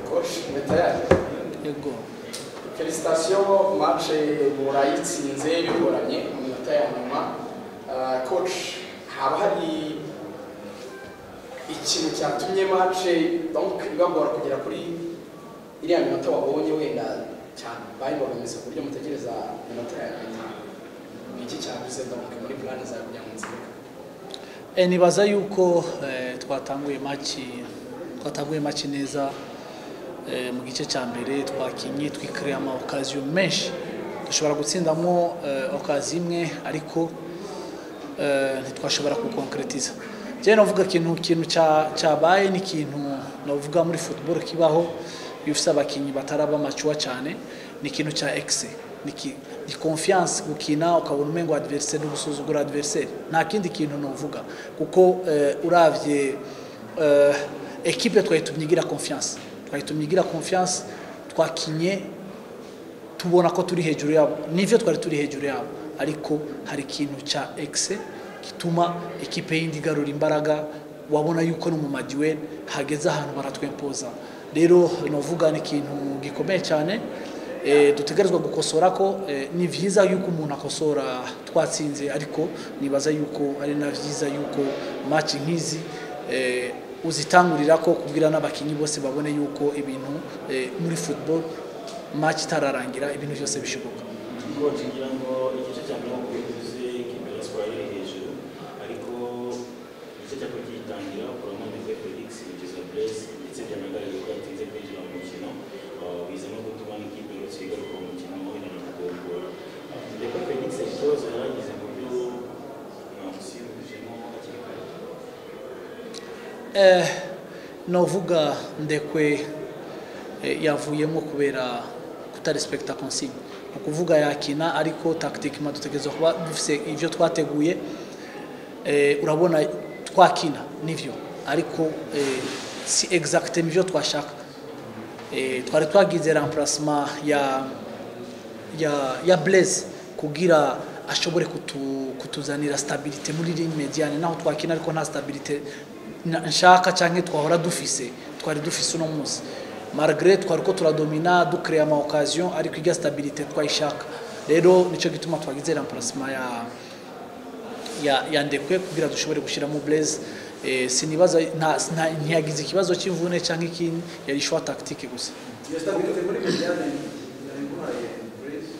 coach metayari yego felicitasiyo match murayitsinze bigoranye mu minota ya nyuma Ah, coach haba hari ikintu cyatumye match donc ibagora kugera kuri iriya minota wabonye wenda cyane bayibogamiza ku buryo mutegereza minota ya nyuma ni iki cyavuze donc muri plan zawe kugira ngo ntsinde Eh, nibaza yuko eh, twatanguye maci twatanguye maci neza eh, mu gice cya mbere twakinye twikiriye ama occasion menshi dushobora gutsindamo eh, occasion imwe ariko eh, ntitwashobora kukonkretiza je novuga ikintu kintu cya cyabaye ni ikintu novuga muri football kibaho iyo ufise abakinyi bataraba machuwa cyane ni ikintu cya excès ni ki- ni confiance gukina ukabona umengo adversaire no gusuzugura adversaire nta kindi kintu novuga kuko eh, uravye eh, equipe twayitumye igira confiance twayitumye igira confiance twakinye tubona ko turi hejuru yabo nivyo twari turi hejuru yabo ariko hari ikintu cya exe gituma ekipe yindi igarura imbaraga wabona yuko no mu maduel hageze ahantu baratwempoza rero novuga ni ikintu gikomeye cyane e, dutegerezwa gukosora ko e, ni vyiza yuko umuntu akosora twatsinze ariko nibaza yuko ari na vyiza yuko match nk'izi e, uzitangurira ko kubwira n'abakinyi bose babone yuko ibintu e, muri football match itararangira ibintu byose bishoboka Coach ngira ngo igice cya mbere nk'uko bivuze ikipe ya Espoir iri hejuru ariko igice cya kabiri gitangira kuramo ndetse Felix kugeza Blaise ndetse byanagaragaye ko yatinze kwinjira mu mukino uh, biza no gutuma n'ikipe yose igaruka mu mukino aho inanira kugora ndetse Felix ikibazo yaragize mu buryo mwamusimbujemo hakiri kare eh, novuga ndekwe eh, yavuyemo kubera kutarespekta consigne ni ukuvuga yakina ariko tactiquement dutegerezwa kuba dufise ivyo twateguye eh, urabona twakina nivyo ariko eh, si exactement ivyo twashaka eh, twari twagize remplacement ya ya ya Blaise kugira ashobore kutu, kutuzanira stabilite muri ligne mediane naho twakina ariko nta stabilite na- nshaka canke twahora dufise twari dufise uno munsi malgré twari ko turadomina ducrea ama occasion ariko irya stabilite twayishaka rero nico gituma twagize remplacement ya ya, ya ndekwe kugira dushobore gushiramo Blaise eh, sinibaza nta, nta, ntiyagize ikibazo cy'imvune canke ikindi yari choix tactique gusa iyo stabilite muri mediane yari guhaye Blaise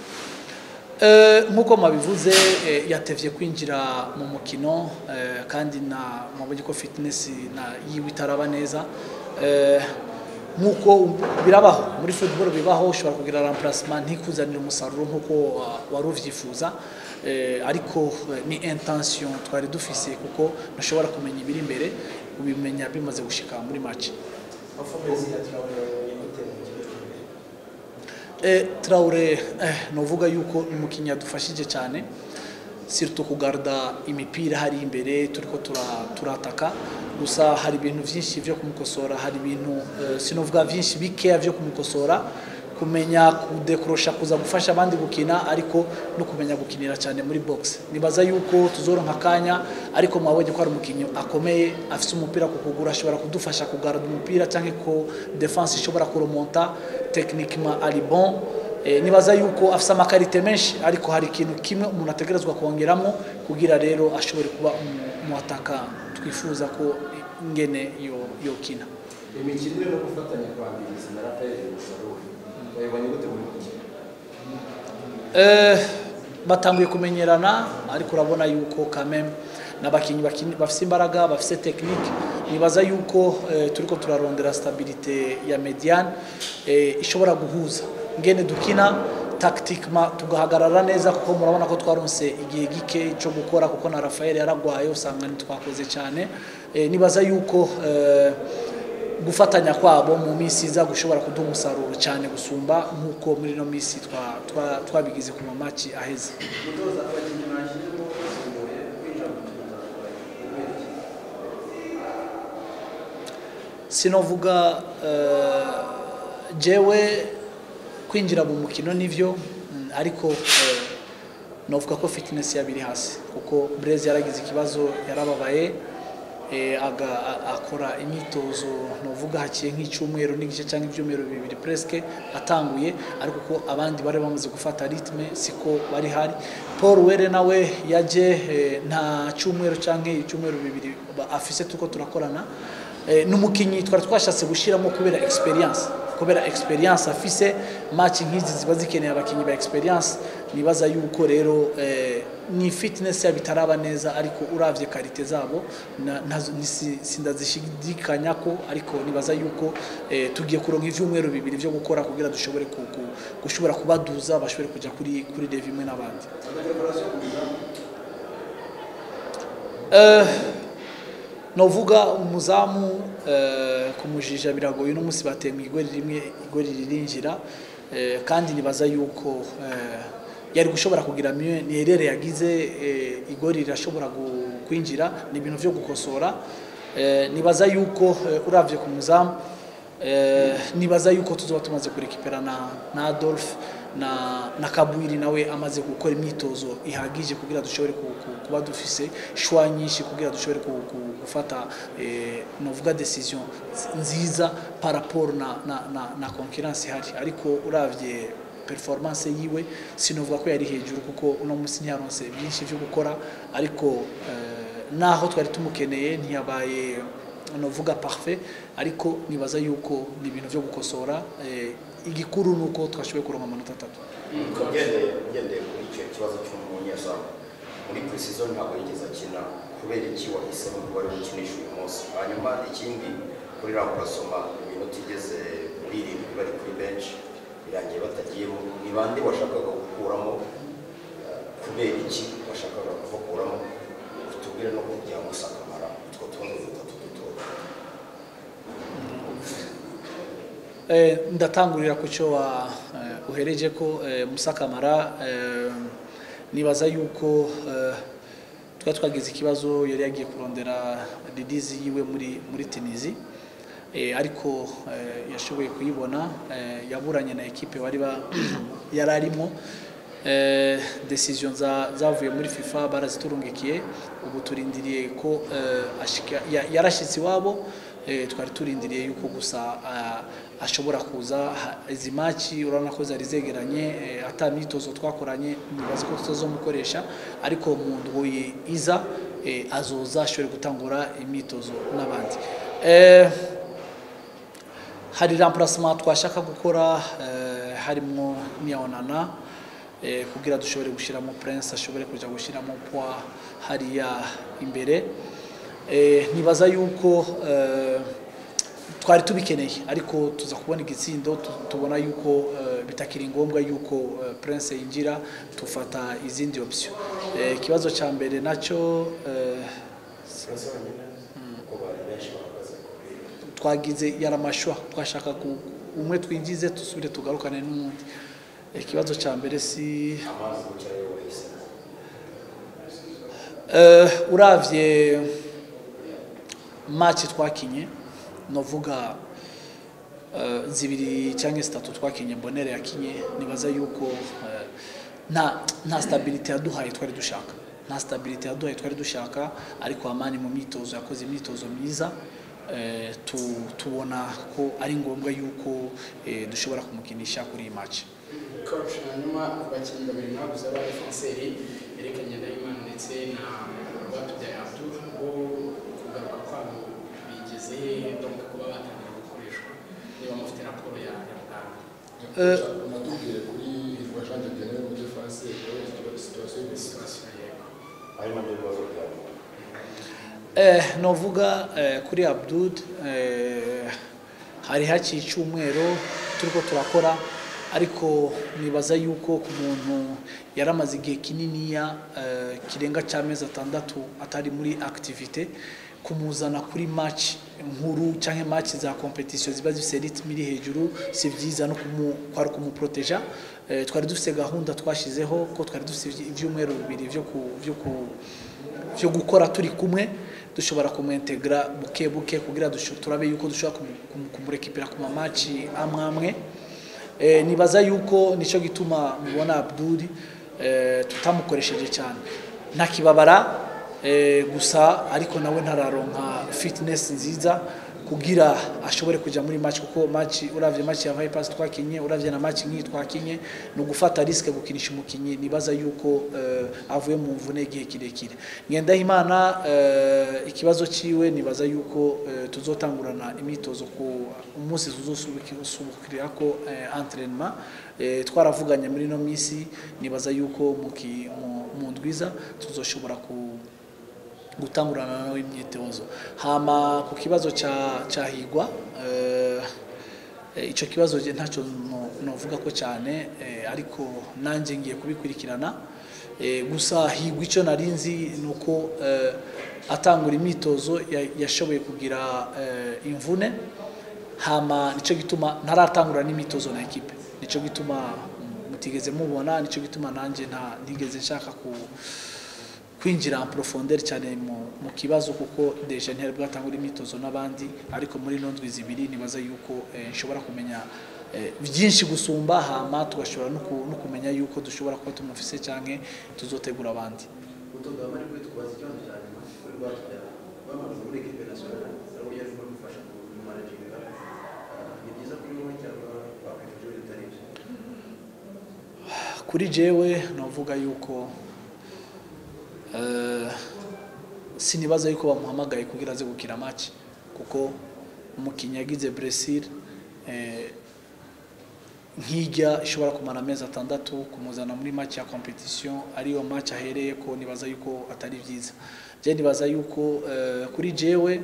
Eh, nk'uko mabivuze eh, yatevye kwinjira mu mukino eh, kandi na mabonye ko fitness na yiwe itaraba neza eh, nk'uko birabaho muri football bibaho ushobora kugira remplacement ntikuzanira umusaruro nk'uko wa- wari uvyifuza eh, ariko eh, ni intention twari dufise kuko ntushobora kumenya ibiri imbere ubimenya bimaze gushika muri match performance ya Traoré yite mu kibuga Eh, Traore eh, novuga yuko ni umukinnyi yadufashije cyane surtout kugarda imipira hari imbere turiko tura- turataka gusa hari ibintu byinshi byo kumukosora hari ibintu eh, sinovuga byinshi bikeya byo kumukosora kumenya kudekorosha kuza gufasha abandi gukina ariko no kumenya gukinira cyane muri box nibaza yuko tuzoronka akanya ariko mwabonye ko ari umukinnyi akomeye afise umupira ku kugura ashobora kudufasha kugarda umupira cyangwa ko defense ishobora kuremonta techniquement ari bon Eh, nibaza yuko afise amakarite menshi ariko hari ikintu kimwe umuntu ategerezwa kongeramo kugira rero ashobore kuba umu- umuataka twifuza ko ingene yo yokina imikinire no gufatanya kwa Mbirizi na Raphael Musaruro wabibonye gute muri mukino Eh, batanguye kumenyerana ariko urabona yuko kameme n'abakinnyi bakini- bafise imbaraga bafise technique nibaza yuko eh, turiko turarondera stabilite ya mediane eh, ishobora guhuza ngene dukina tactiquement tugahagarara neza kuko murabona ko twaronse igihe gike cyo gukora kuko na Rafael yaragwaye usanga ntitwakoze cyane eh, nibaza yuko eh, gufatanya kwabo mu minsi iza gushobora kuduha umusaruro cyane gusumba nk'uko muri ino minsi twa- twa- twabigize ku mamaki aheze umutoza abakinnyi bashyizemo basimbuye kwinjira mu mukino uzakora kubera iki sinovuga eh, jewe kwinjira mu mukino nivyo mm, ariko eh, novuga ko fitness yabiri hasi kuko Blaise yaragize ikibazo yarababaye eh, aga- a- akora imyitozo novuga haciye nk'icyumweru n'igice cyangwa ibyumweru bibiri presque atanguye ariko ko abandi bari bamaze gufata ritme siko bari hari paul were nawe yaje eh, nta cyumweru cyangwa icyumweru bibiri ba- afise tuko turakorana Eh, ni umukinnyi twari twashatse gushyiramo kubera experience kubera experience afise match nk'izi ziba zikeneye abakinnyi ba experience nibaza yuko rero eh, ni fitness yabo itaraba neza ariko uravye karite zabo na- ntazo- nisi- sindazishidikanya ko ariko nibaza yuko eh, tugiye kuronka ivyumweru bibiri vyo gukora kugira dushobore ku- ku- gushobora kubaduza bashobore kuja kuri kuri level imwe n'abandi Eh, novuga umuzamu eh, kumujija biragoye uno munsi bateye mu igori rimwe igori ririnjira eh, kandi nibaza yuko eh, yari gushobora kugira mieux ni erere yagize eh, igori rirashobora gu- kwinjira ni ibintu vyo gukosora eh, nibaza yuko eh, uravye ku muzamu eh, nibaza yuko tuzoba tumaze kurekipera na, na Adolphe na, na Kabwiri nawe amaze gukora imyitozo ihagije kugira dushobore ku, ku, kuba dufise shwa nyinshi kugira dushobore ku, ku, gufata eh, novuga decision nziza par rapport na, na, na, na concurrence ihari ariko uravye performance yiwe sinovuga ko yari hejuru kuko uno munsi ntiyaronse byinshi byo gukora ariko eh, naho twari tumukeneye ntiyabaye novuga parfait ariko nibaza yuko ni ibintu byo gukosora eh, igikuru ni uko twashoboye kuronka amanota atatu ugendeye ugendeye kuri icyo kibazo cy'umunyezamu muri precision ntabwo yigeze akina kubera iki wahisemo kuba ari gukinisha uyu munsi hanyuma ikindi kuri ramburasoma iminota igeze muri irindwi bari kuri benshi birangiye batagiyemo ni bande washakaga gukuramo eh, kubera iki washakaga kubakuramo tubwire no kugira ngo sakamara utwo tundi dutatu dutoya Eh, ndatangurira ku cyo wa eh, uhereje ko eh, Musa Kamara eh, nibaza yuko eh, twari twagize ikibazo yari yagiye kurondera ridizi yiwe muri muri Tunisie eh, ariko eh, yashoboye kuyibona eh, yaburanye na ekipe bari ba yari arimo eh, decision za zavuye muri FIFA baraziturungikiye ubu turindiriye ko eh, ashika ya- yarashitse iwabo eh, twari turindiriye yuko gusa ah, ashobora kuza ha- izi maci urabona ko zari zegeranye eh, ata myitozo twakoranye nibaza ko tutazomukoresha ariko mu ndwi iza eh, azoza ashobore gutangura imyitozo n'abandi eh, hari remplacement twashaka gukora eh, harimo niyonana eh, kugira dushobore gushyiramo prince ashobore kuja gushyiramo poa hariya imbere eh, nibaza yuko eh, twari tubikeneye ariko tuza kubona igitsindo tu- tubona yuko eh, bitakiri ngombwa yuko eh, prince yinjira tufata izindi option Eh, ikibazo cya mbere nacyo eh, Prince wenyine kuko bari benshi bahagaze kuri twagize yaramashwa twashaka ku umwe twinjize tusubire tugarukane n'undi ikibazo cya mbere si amazi gukira yo wahisemo uh, uravye match twakinye novuga uh, zibiri cyangwa zitatu twakinye mbonere yakinye nibaza yuko uh, nta nta stability yaduhaye twari dushaka nta stability yaduhaye twari dushaka ariko amani mu myitozo yakoze imyitozo myiza eh, tu- tubona ko ari ngombwa yuko eh, dushobora kumukinisha kuri iyi match coach hanyuma ku bakinnyi babiri mwaguze ba defenseri Eric Ngendahimana ndetse na Rwatubyaye Abdul bo kugaruka kwabo bigeze hehe donc kuba batangira gukoreshwa niba mufite raporo ya ya muganga Eh, natubwiye kuri hirwa jean de dieu muri defense situation y'imisi situation yego ari nabyo bibazo byabo Eh, novuga eh, kuri Abdul eh, hari haciye icyumweru turiko turakora ariko nibaza yuko ku muntu yaramaze igihe kininiya eh, kirenga cy'amezi atandatu atari muri activite kumuzana kuri match nkuru cyangwa match za competition ziba zifite ritme iri hejuru si byiza no kumu kwari kumuproteja eh, twari dufite gahunda twashizeho ko twari dufite ibyumweru bibiri byo ku byo ku byo gukora turi kumwe dushobora kumuintegra buke buke kugira dusho- turabe yuko dushobora kumu- kumu- kumurekipera ku mamaci amwe amwe eh, nibaza yuko nicyo gituma mubona Abdul eh, tutamukoresheje cyane nta kibabara eh, gusa ariko nawe ntararonka fitness nziza kugira ashobore kujya muri match kuko match uravye match ya Vipers twakinye uravye na match nk'iyi twakinye ni ugufata riske gukinisha umukinyi nibaza yuko eh, avuye mu mvune igihe kirekire Ngendahimana eh, ikibazo ciwe nibaza yuko eh, tuzotangurana imyitozo ku umunsi tuzosubukira ko eh, entraînement eh, twaravuganye muri no misi nibaza yuko mu ki- mu- mu ndwiza tuzoshobora ku gutangurana nawe imyitozo hama ku kibazo ca cahigwa eh, eh, ico kibazo je ntacyo no- novuga ko cyane eh, ariko nanje ngiye kubikurikirana eh, gusa higwa ico narinzi nuko eh, atangura imyitozo ya- yashoboye kugira eh, imvune hama nico gituma ntaratangura n'imyitozo na ekipe nico gituma mm, mutigeze mubona nico gituma nanje nta ntigeze nshaka ku kwinjira en profondeur cyane mu, mu kibazo kuko deja ntiyari bwatangura imyitozo n'abandi ariko muri ino ndwi zibiri nibaza yuko eh, nshobora kumenya eh, byinshi gusumba hama tugashobora no ku- no kumenya yuko dushobora kuba tumufise cyangwa tuzotegura abandi utoga amahirwe tukubaza ikibazo cya nyuma kuri rwatubyaye bamaze muri ekipe nasiyonari ari uburyo arimo gufasha mu managinga ni byiza kuri wowe cyangwa wakwifuje ibintu bitari byo kuri jewe navuga yuko eh, sinibaza yuko bamuhamagaye kugira aze gukina match kuko umukinnyi yagize blessure eh, nk'ijya ishobora kumara amezi atandatu kumuzana muri match ya competition ariyo match ahereye ko nibaza yuko atari byiza je nibaza yuko eh, kuri jewe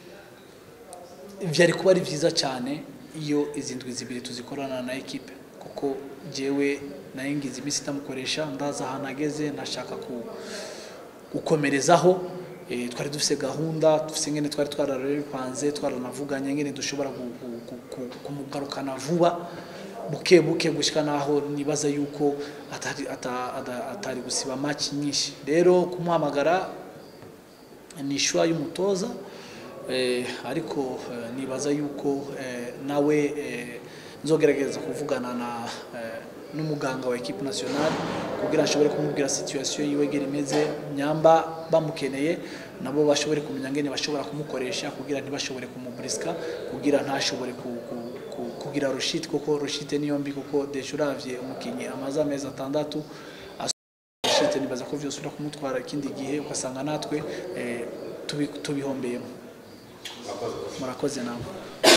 byari kuba ari byiza cyane iyo izi ndwi zibiri tuzikorana na ekipe kuko jewe nayo ngize iminsi itamukoresha ndaza ahantu ageze ndashaka ku gukomerezaho eh, twari dufite gahunda dufite ngene twari twarabipanze twaranavuganye ngene dushobora gu- gu- gu- gu- kumugarukana vuba buke buke gushika naho nibaza yuko atari, ata- ata- atari gusiba match nyinshi rero kumuhamagara ni ishwa y'umutoza eh, ariko eh, nibaza yuko eh, nawe eh, nzogerageza kuvugana na eh, n'umuganga wa equipe nationale kugira ashobore kumubwira situation yiwe gere imeze nyamba bamukeneye nabo bashobore kumenya ngene bashobora kumukoresha kugira ntibashobore kumuburiska kugira ntashobore ku, ku, ku, kugira rushite kuko rushite niyo mbi kuko deje uravye umukinyi amaze amezi atandatu shite nibaza ko vyose ura kumutwara ikindi gihe ugasanga natwe eh, tubi- tubihombeyemo murakoze nawe